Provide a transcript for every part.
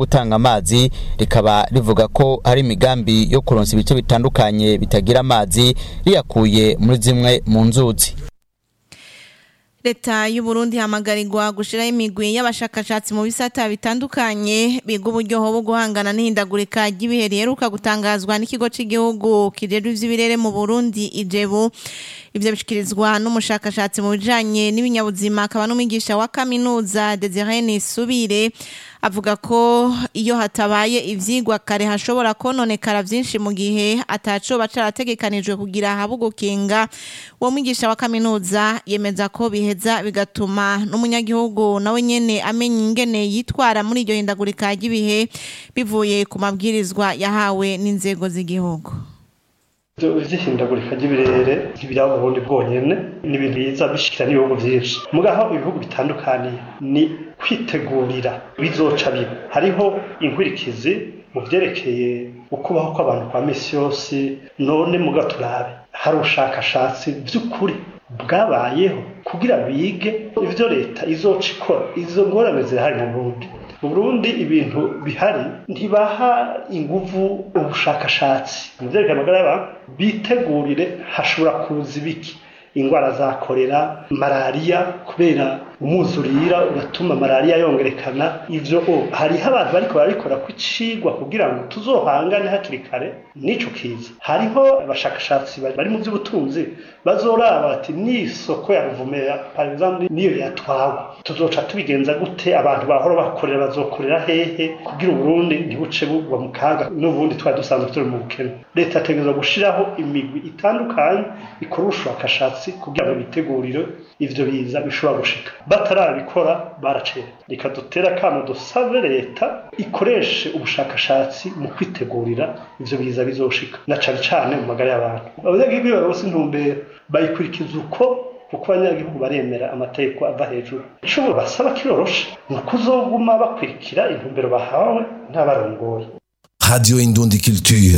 gutanga amazi rikaba rivuga ko hari imigambi yo kuronsa ibice bitandukanye bitagira amazi riyakuye muri zimwe mu nzuzi leta y'u Burundi hamagarirwa gushiraho imigwi y'abashakashatsi mu bisata bitandukanye biga uburyo bwo guhangana n'ihindagurika ry'ibihe riheruka gutangazwa n'ikigo cy'igihugu kijejwe ivy'ibirere mu Burundi ijebu ivyo bishikirizwa n'umushakashatsi mu bijanye n'ibinyabuzima akaba n'umwigisha wa kaminuza Desire Nisubire avuga ko iyo hatabaye ivyigwa kare hashobora kononekara vyinshi mu gihe atacoba carategekanijwe kugira habe gukinga uwo mwigisha wa kaminuza yemeza ko biheza bigatuma n'umunyagihugu nawe nyene amenya ingene yitwara muri iryo hindagurika ry'ibihe bivuye ku mabwirizwa yahawe n'inzego z'igihugu vy'ihindagurika ry'ibirere ntibiraba uburundi bwonyene ni ibintu biza bishikira n'ibihugu vyinshi mugaho ibihugu bitandukaniye ni kwitegurira bizoca biba hariho inkurikizi mu vyerekeye ukubaho kw'abantu kwa misi yose none muga turabe hari ubushakashatsi vy'ukuri bwabayeho kugira bige ivyo leta izoca ikora izo ngorane zirahari mu burundi mu burundi ibintu bihari ntibaha inguvu ubushakashatsi mu vyerekeye amagara y'abantu bitegurire hashobora kuza ibiki ingwara za korera malariya kubera umwuzurira ugatuma malariya yongerekana ivyo o hariho abantu bariko barabikora ku icigwa kugira ngo tuzohangane hakiri kare n'ico kiza hariho abashakashatsi bari mu vy'ubutunzi bazoraba bati n'isoko ya ruvumera par exemple niyo yatwawe tuzoca tubigenza gute abantu bahora bakorera bazokorera hehe kugira uburundi ntibuce bugwa mu kaga n'ubundi twari dusanzwe turi mu bukene leta yategerezwa gushiraho imigwi itandukanye ikora ubushakashatsi kugira ngo bitegurire ivyo biza bishobora gushika batarabikora baracera reka dutere akamo dusabe leta ikoreshe ubushakashatsi mu kwitegurira ivyo biza bizoshika na cane cane mu magara y'abantu abanyagihugu iyo baronse intumbero bayikurikiza uko kuko abanyagihugu baremera amategeko ava hejuru ico basaba kiroroshe ni ukuzoguma bakurikira intumbero bahawe n'abarongoye Radio Indundi Culture.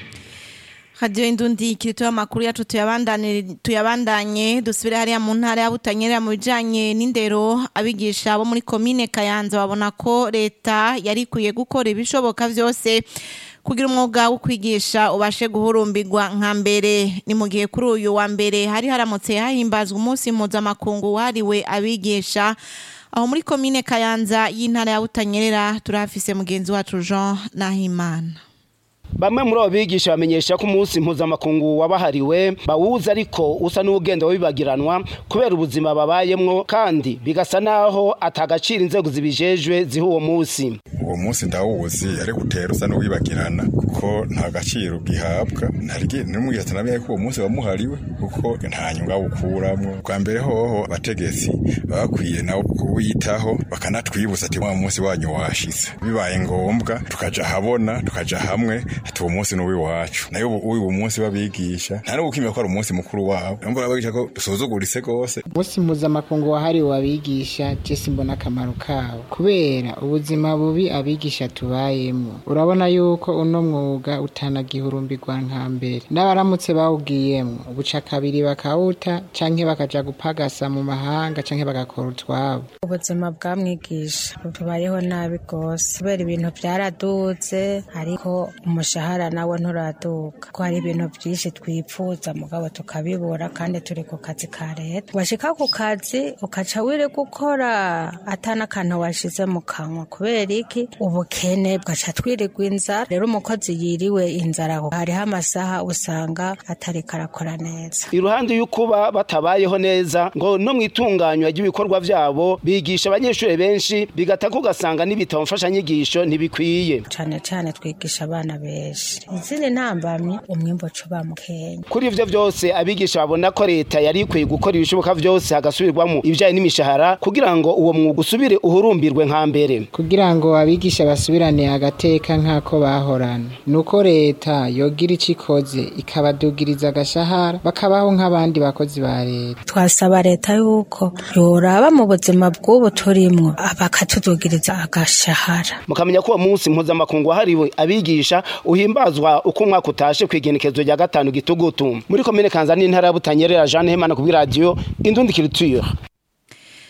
Radio Indundi kirito amakuru yacu tuyabandane tuyabandanye dusubire hariya mu ntara ya Butanyerera mu bijanye n'indero abigisha bo muri commune Kayanza babona ko leta yari kuye gukora ibishoboka vyose kugira umwuga wo kwigisha ubashe guhurumbirwa nka mbere ni mu gihe kuri uyu wa mbere hari haramutse hahimbazwa umunsi mpuzamakungu wahariwe abigisha aho muri commune Kayanza y'intara ya Butanyerera turafise mugenzi wacu Jean Nahimana Bamwe muri abo bigisha bamenyesha ko umunsi mpuzamakungu wabahariwe bawuza ariko usa n'ugenda wibagiranwa kubera ubuzima babayemwo kandi bigasa naho atagaciro inzego zibijejwe ziha uwo munsi uwo munsi ndawuzi ariko utera usa n'uwibagirana kuko nta gaciro gihabwa n'umwigisha atanamenye ko uwo munsi wamuhariwe kuko nta nyungu awukuramwo bwa mbere hoho abategetsi baba bakwiye nabo kuwitaho bakanatwibutsa ati wa munsi wanyu washitse bibaye ngombwa tukaja habona tukaja hamwe ati uwo munsi ni uw'iwacu nayo uyu munsi babigisha nta no gukimira ko ari umunsi mukuru wabo niyo mbona babigisha ko dusuzuguritse rwose umunsi mpuzamakungu wahariwe abigisha jesi mbona akamaro kabo kubera ubuzima bubi abigisha tubayemo urabona yuko uno mwuga utanagihurumbirwa nka mbere n'abaramutse bawugiyemo ubuca kabiri bakawuta canke bakaja gupagasa mu mahanga canke bagakora utwabo ubuzima bwamwigisha tubayeho nabi rwose kubera ibintu byaraduze ariko umushahara nawe nturaduka ko hari ibintu byinshi twipfuza mugabo tukabibura kandi turi ku kazi ka leta washika ku kazi ukaca wiri gukora atana akantu washize mu kanwa kubera iki ubukene bwaca twirirwa inzara rero umukozi yiriwe inzara hariho amasaha usanga atari karakora neza iruhande y'ukuba batabayeho neza ngo no mu itunganywa ry'ibikorwa vyabo bigisha abanyeshuri benshi bigatako ugasanga n'ibitabo mfashanyigisho ntibikwiye cane cane twigisha abana benshi izindi ntambamyi umwimbo cuba mukenya kuri ivyo vyose abigisha babona ko leta yari ikwiye gukora ibishoboka vyose hagasubirwamo ibijanye n'imishahara kugira ngo uwo mwuga usubire uhurumbirwe nka mbere kugira ngo abigisha basubirane agateka nk'ako bahorana nuko leta yogira ico ikoze ikabadugiriza agashahara bakabaho nk'abandi bakozi ba leta twasaba leta yuko yoraba mu buzima bw'ubu turimwo bakatudugiriza agashahara mukamenya ko uwo munsi mpuzamakungu wahariwe abigisha uhimbazwa uko umwaka utashe kw'igenekezo rya gatanu gitugutu muri komine kanza n'intara ya butanyerera jeanne hemana kubw'iradiyo indundi culture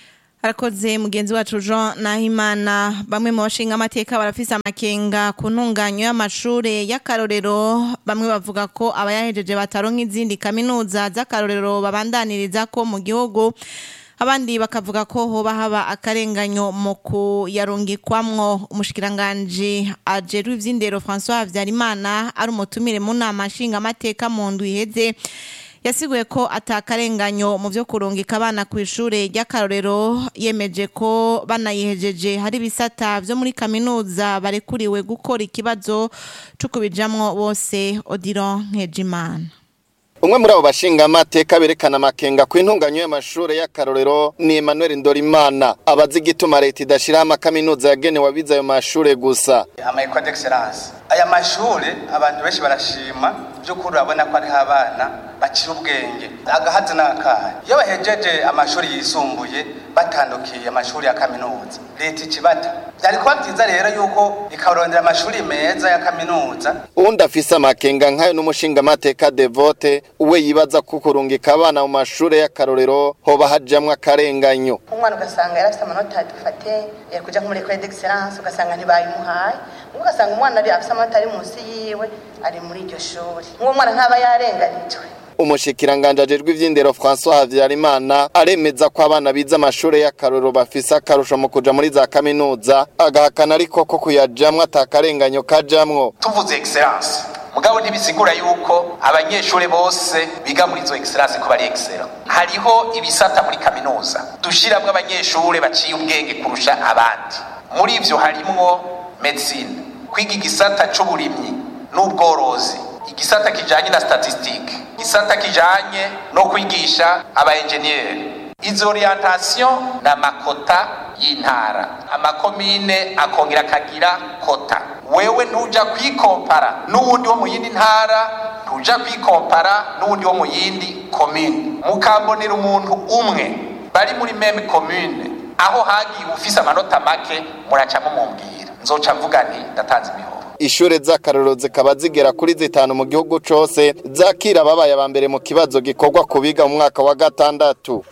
arakoze mugenzi wacu Jean Nahimana bamwe mu bashinga amateka barafise amakenga ku ntunganyo y'amashure y'akarorero bamwe bavuga ko abayahejeje bataronka izindi kaminuza z'akarorero babandaniriza ko mu gihugu abandi bakavuga ko hoba haba akarenganyo mu kuyarungikwamwo umushikiranganji ajeru ivy'indero François Havyarimana ari umutumire mu nama nshinga amateka mu ndwi iheze yasiguye ko atakarenganyo mu byo kurungika abana ku ishure ry'akarorero yemeje ko banayihejeje hari ibisata byo muri kaminuza barekuriwe gukora ikibazo cyo kubijamwo bose Odilon Nkejimana umwe muri abo bashinga amateka berekana amakenga ku intunganyo y'amashure y'akarorero ni Emmanuel Ndorimana abazi igituma leta idashiraho amakaminuza yagenewe abize ayo mashure gusa amayikwa d'excellence aya mashure abantu benshi barashima by'ukuri urabona ko ariho abana bakira ubwenge agahazi n'akahe iyo bahejeje amashuri yisumbuye batandukiye amashuri ya kaminuza leta ikibata byari kuba byiza rero yuko ikarondera amashuri meza ya kaminuza uwundi afise amakenga nk'ayo n'umushingamateka devote uwe yibaza ko kurungika abana mu mashure y'akarorero hoba hajamwo akarenganyo umwana ugasanga yari afite amanota dufate yari kuja muri ecole d'excellence ugasanga ntibayimuhaye ugasanga umwana ari afite amanota ari munsi yiwe ari muri iryo shuri nk'uwo mwana ntaba yarenganijwe umushikiranganje ajejwe ivy'indero François Havyarimana aremeza ko abana bize amashure y'akarorero bafise akarusho mu kuja muri za kaminuza agahakana ariko ko kuyajamwo atakarenganyo kajamwo tuvuze excellence mugabo ntibisigura yuko abanyeshuri bose biga muri izo excellence ko bari excellent hariho ibisata muri kaminuza dushiramwo abanyeshuri baciye ubwenge kurusha abandi muri ivyo harimwo medicine kwiga igisata c'uburimyi n'ubworozi igisata kijanye na statistique igisata kijanye no kwigisha aba engineer izo orientation na makota y'intara amakomine akongera akagira kota wewe ntuja kwikompara n'uwundi wo mu yindi ntara ntuja kwikompara n'uwundi wo mu yindi komine mukambonera umuntu umwe bari muri meme commune aho hagiye ufise amanota make muraca mumumbwira nzoca mvuga nti ndatanze imihoho ishure z'akarorero zikaba zigera kuri zitanu mu gihugu cose zakira ababaye aba mbere mu kibazo gikorwa ku biga mu mwaka wa gatandatu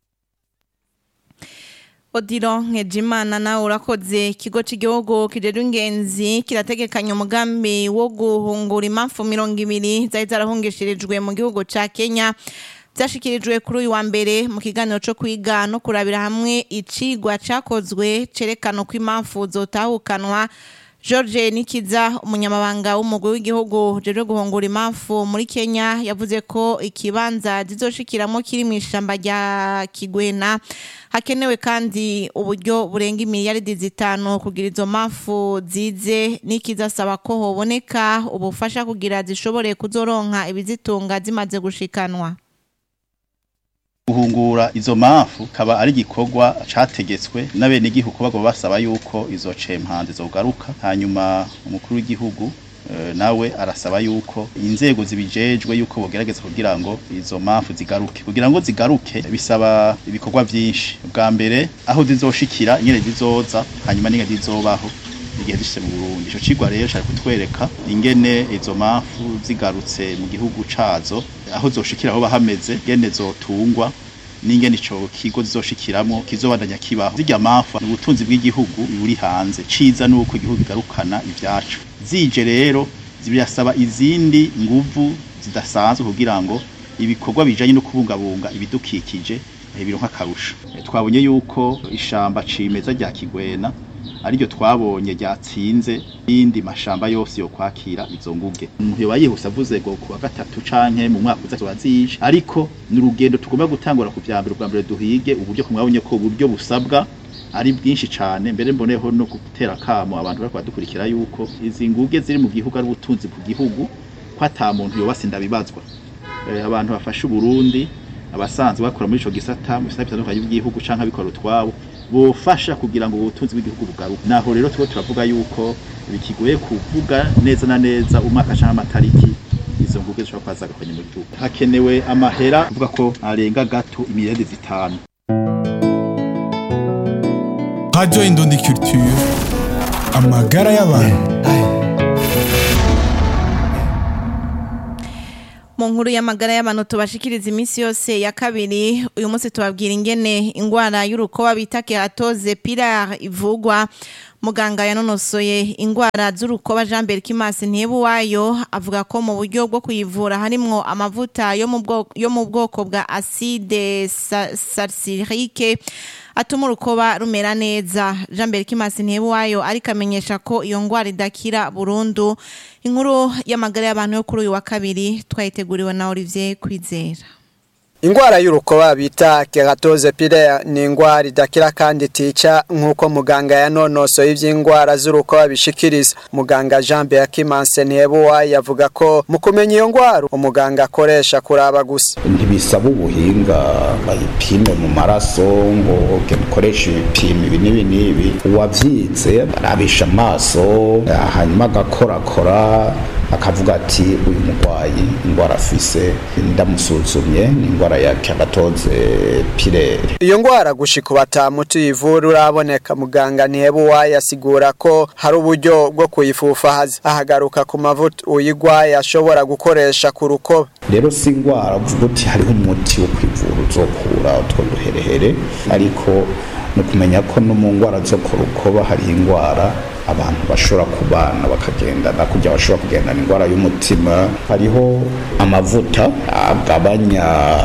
Odilo Nkejimana nawe urakoze ikigo cy'igihugu kijejwe ingenzi kirategekanya umugambi wo guhungura impamvu mirongo ibiri zari zarahungishirijwe mu gihugu ca Kenya byashikirijwe kuri uyu wa mbere mu kiganiro cyo kwiga no kurabira hamwe icigwa cakozwe cerekana uko impamvu zotahukanwa George Nikiza umunyamabanga w'umugwi w'igihugu jeje guhungura impamvu muri Kenya yavuze ko ikibanza zizoshikiramo kiri mu ishamba rya Kigwena hakenewe kandi uburyo burenga imiliyaridi zitanu kugira izo mpamvu zize nikizasaba ko hoboneka ubufasha kugira zishobore kuzoronka ibizitunga zimaze gushikanwa guhungura izo mpamvu kaba ari igikorwa categetswe n'abenegihugu bagomba basaba yuko izo cempanze zogaruka hanyuma umukuru w'igihugu nawe arasaba yuko inzego zibijejwe yuko bogerageza kugira ngo izo mpamvu zigaruke kugira ngo zigaruke bisaba ibikorwa byinshi bwa mbere aho zizoshikira nyene zizoza hanyuma n'ingene zizobaho igihe zishitse mu Burundi ico cigwa rero cari kutwereka ingene izo mpamvu zigarutse mu gihugu cazo aho zoshikira aho bahameze ngene zotungwa n'ingene ico kigo zizoshikiramwo kizobandanya kibaho zirya mpamvu ni ubutunzi bw'igihugu buri hanze ciza nuko igihugu kigarukana ivyacu zije rero birasaba izindi nguvu zidasanzwe kugira ngo ibikorwa bijanye no kubungabunga ibidukikije bironka akarusho twabonye yuko ishamba cimeza rya Kigwena ariryo twabonye ryatsinze n'indi mashamba yose yo kwakira izo nguge umuntu yoba yihuse avuze ngo kuwa gatatu canke mu mwaka uza turazije ariko ni urugendo tugomba gutangura ku vyambere ubwa mbere duhige uburyo kumwabonye ko uburyo busabwa ari bwinshi cane mbere mboneho no gutera kamo abantu bariko badukurikira yuko izi nguge ziri mu gihugu ari ubutunzi ku gihugu ko ata muntu yoba sindabibazwa e, abantu bafashe Burundi abasanzwe bakora muri ico gisata mu bisata bitandukanye by'igihugu canke abikora utwabo bofasha kugira ngo ubutunzi bw'igihugu bugaruke naho rero tuba turavuga yuko bikigoye kuvuga neza na neza umwaka canke amatariki izo nguge zishobora kuba zagakonye mu gihugu hakenewe amahera kuvuga ko arenga gato imiliyaridi zitanu Radio Indundi Culture amagara y'abantu mu nkuru y'amagara y'abantu tubashikiriza iminsi yose ya kabiri uyu munsi tubabwira ingene ingwara y'urukoba bita keratoze pilar ivugwa muganga yanonosoye ingwara z'urukoba Jean Berkimas Ntebuwayo avuga ko mu buryo bwo kuyivura harimwo amavuta yo mu bwoko yo mu bwoko bwa acide sa- salicylike atuma urukoba rumera neza Jean Berkimas Ntebuwayo ariko amenyesha ko iyo ngwara idakira burundu inkuru y'amagara y'abantu yo kuri uyu wa kabiri twayiteguriwe na Olivier Kwizera Ingwara y'urukoba bita keratoze pilaire ni ingwara idakira kandi tica nk'uko muganga yanonosoye ivy'ingwara z'urukoba bishikiriza. Muganga Jean Berkimanse Ntebuwa yavuga ko mu kumenya iyo ngwara umuganga akoresha kuraba gusa. ntibisaba ubuhinga bayipime mu maraso ngo genda ukoreshe ibipimo ibi n'ibi n'ibi uwavyize arabisha amaso hanyuma agakorakora akavuga ati uyu murwayi indwara afise ndamusuzumye ni indwara ya keratoze pirere Iyo ngwara gushika batamu tuyivura uraboneka muganga Ntebuwa yasigura ko hari uburyo bwo kuyifufahaza. Ahagaruka ku mavuta uyigwaye ashobora gukoresha ku rukoba. rero si indwara uvuga uti hariho umuti wo kwivura uzokura utwo duherehere ariko ni ukumenya ko no mu ndwara zo ku rukoba hariho indwara abantu bashobora kubana bakagendana kugira bashobora kugendana indwara y'umutima hariho amavuta agabanya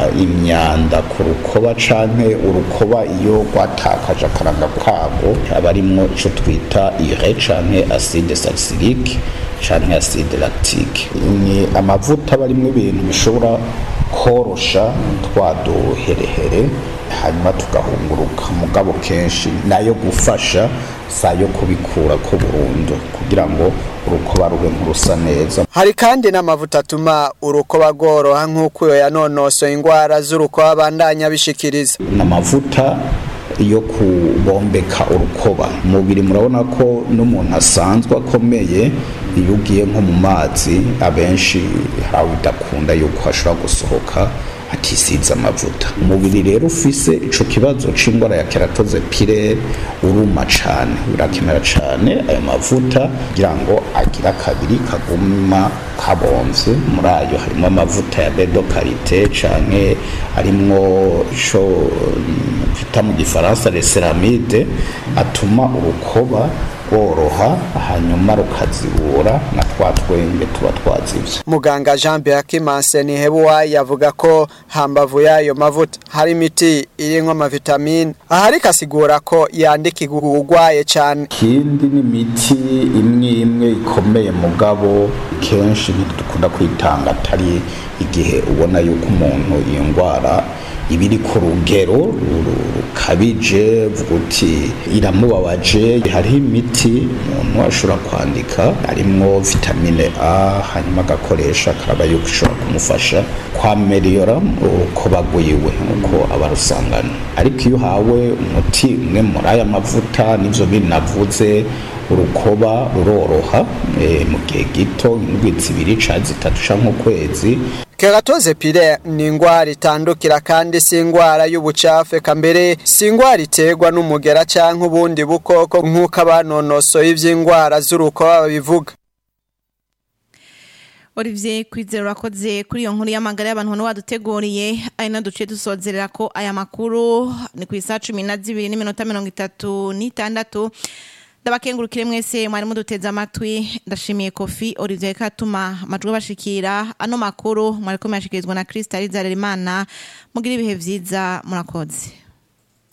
imyanda ku rukoba canke urukoba iyo rwatakaje akaranga kabwo aba arimwo ico twita ire canke acide salicylike canke acide lactique ni amavuta aba arimwo ibintu bishobora korosha twa duherehere hanyuma tugahunguruka mugabo kenshi nayo gufasha sayo kubikura ko burundu kugira ngo urukoba rube nk'urusa neza Hari kandi n'amavuta atuma urukoba rworoha nk'uko uyo yanonosoye ingwara z'urukoba abandanya bishikiriza. n'amavuta yo kubombeka urukoba umubiri murabona ko n'umuntu asanzwe akomeye iyo ugiye nko mu mazi abenshi hari bidakunda yuko hashobora gusohoka atisize amavuta umubiri rero ufise ico kibazo c'ingwara ya keratoze pirere uruma cane birakenera cane ayo mavuta kugira ngo agire akabiri kaguma kabomvye muri ayo harimo amavuta ya bedo karite canke harimwo ico twita mu gifaransa reseramide atuma urukoba rworoha hanyuma rukazibura na twa twenge tuba twazivye Muganga Jean Berkimanse Ntebuwa yavuga ko hambavu yayo mavuta hari imiti irimwo amavitamine. Aha ariko asigura ko yandikirwa urwaye cane. ikindi ni imiti imwe imwe ikomeye mugabo kenshi ntidukunda kwitanga atari igihe ubona yuko umuntu iyo ndwara iba iri ku rugero ru- rukabije vuga uti iramubabaje hariho imiti umuntu ashobora kwandika harimwo vitamine a hanyuma agakoresha akaraba yuko ishobora kumufasha kwameriyora urukoba rwiwe nk'uko aba arusangana ariko iyo uhawe umuti umwe muri aya mavuta n'ivyo bindi navuze urukoba ruroroha eh, mu gihe gito indwi zibiri canke zitatu canke ukwezi Keratoze pilaire ni ingwara itandukira kandi si ingwara y'ubucafu eka mbere si ingwara iterwa n'umugera canke ubundi bukoko nk'uko abanonosoye ivy'ingwara z'urukoba babivuga. Olivier Kwizera urakoze kuri iyo nkuru y'amagara y'abantu hano waduteguriye ari na duce dusozerera ko aya makuru ni ku isaha cumi na zibiri n'iminota mirongo itatu n'itandatu ndabakengurukire mwese mwari muduteze amatwi ndashimiye kofi Olivier Katuma amajwi bashikira ano makuru mwari ko muyashikirizwa na Krista Rizalerimana mugira ibihe vyiza murakoze